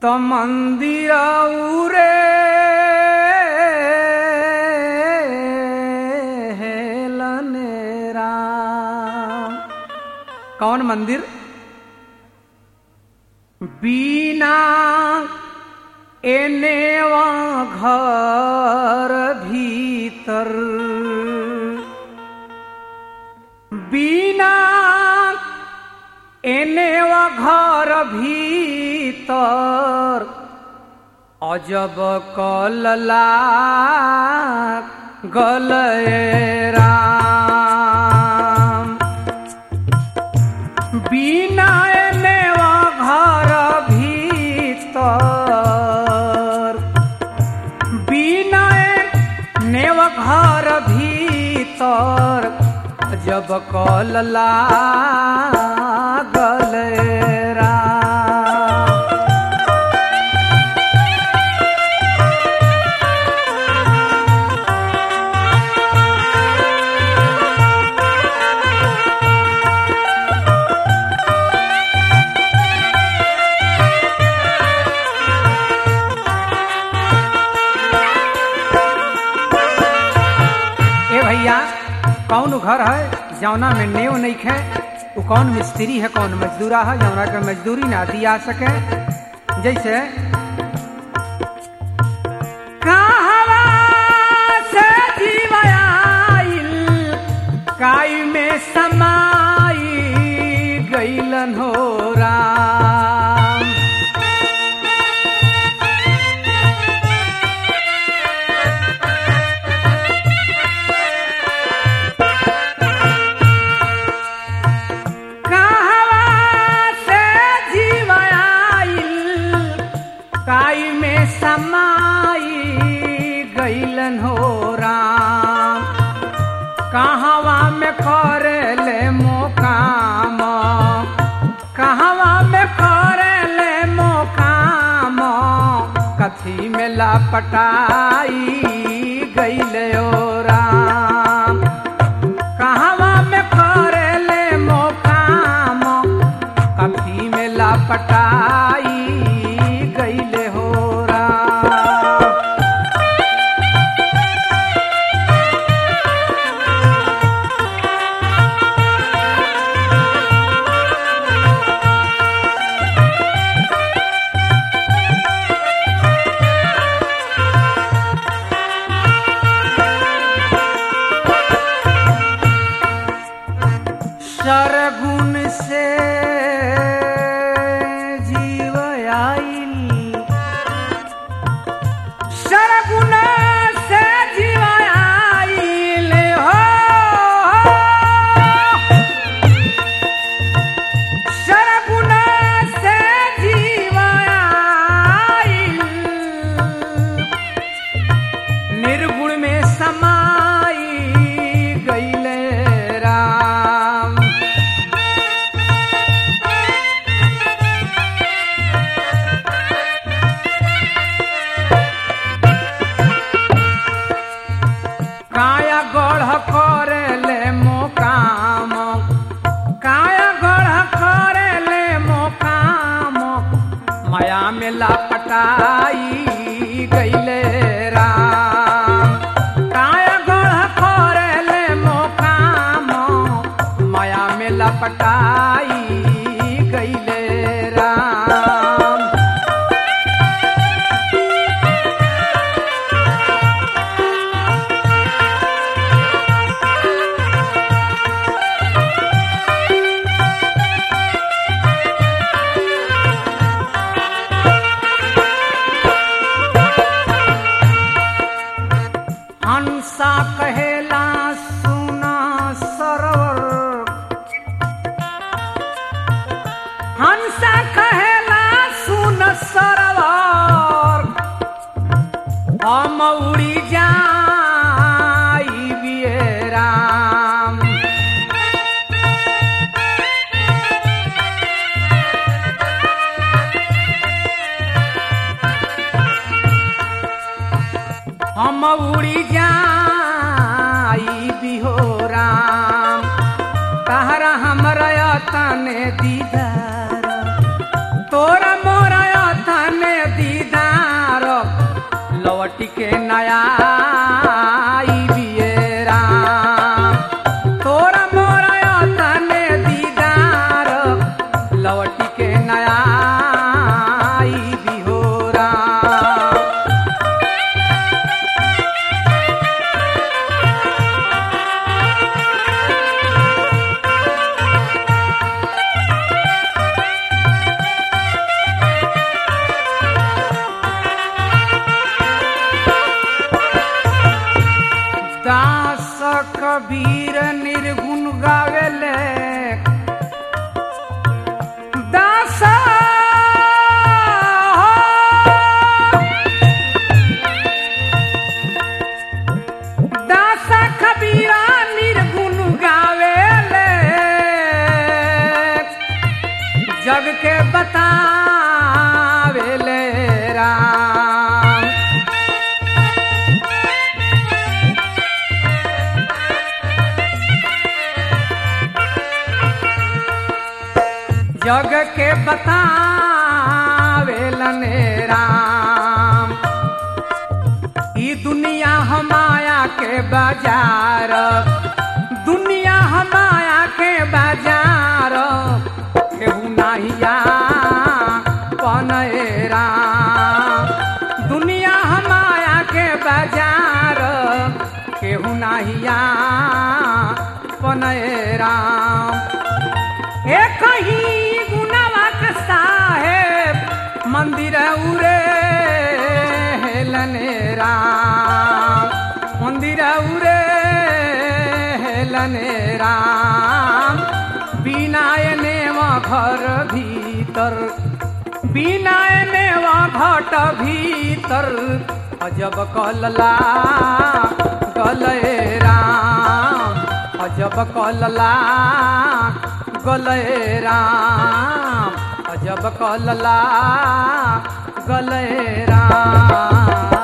तो मंदिर उरे हेलने राम कौन मंदिर बीना एने वा घर भीतर बीना एने वा घर भीतर अजब कलला गलए राम बिना एने वा घर भीतर बिना एने वा घर भीतर जब कलला गले राम ए भैया कौन घर है जौना में नेव नहीं खे वो कौन मिस्त्री है कौन मजदूरा है जौना के मजदूरी ना दिया सके जैसे कहवा से जीव आइल, काई में समाई गईलन हो राम कहवा से जीव आइल, काई में समाई गईलन हो राम कहवा में करेले मोकाम कहवा में करेले मोकाम कथी में लापटाई गईले ओ राम कहवा में करेले मोकाम कथी में लापटाई गईले हो राम सरगुण से जीव आइल सरगुण से जीव आइल हो सरगुण से जीव आइल निर्गुण में समाई गईले राम काया गढ़ करेले मोकाम काया गढ़ करेले मोकाम माया में लापटाई गईले राम काया गढ़ करेले मोकाम माया में लपटाई गईले राम हंसा कहेला सुना सरोवर हंसा कहेला सुन सरोवर हम उड़ी जाई बिये राम हम उड़ी जाई बिहो राम तहरा हमरा तने दीदार तोरा मोरा तने लौट के नया बियरा तोरा मोरा तने दीदार लौट के नया बिहोरा दास कबीर निर्गुण गावेले दास दास कबीरा निर्गुण गावेले जग के बतावेले राम जग के बतावेलन राम ई दुनिया हमाया के बाजार दुनिया हमाया के बाजार केहू नाहिया पनए राम दुनिया हमाया के बाजार केहू नाहिया पनए राम एक ही गुनावा का साहेब मंदिर उरे हेलने राम मंदिर उरे हेलने राम बिना एने घर भीतर बिना एने घट भीतर अजब कलला गले राम अजब कलला गले राम अजब कलला गले राम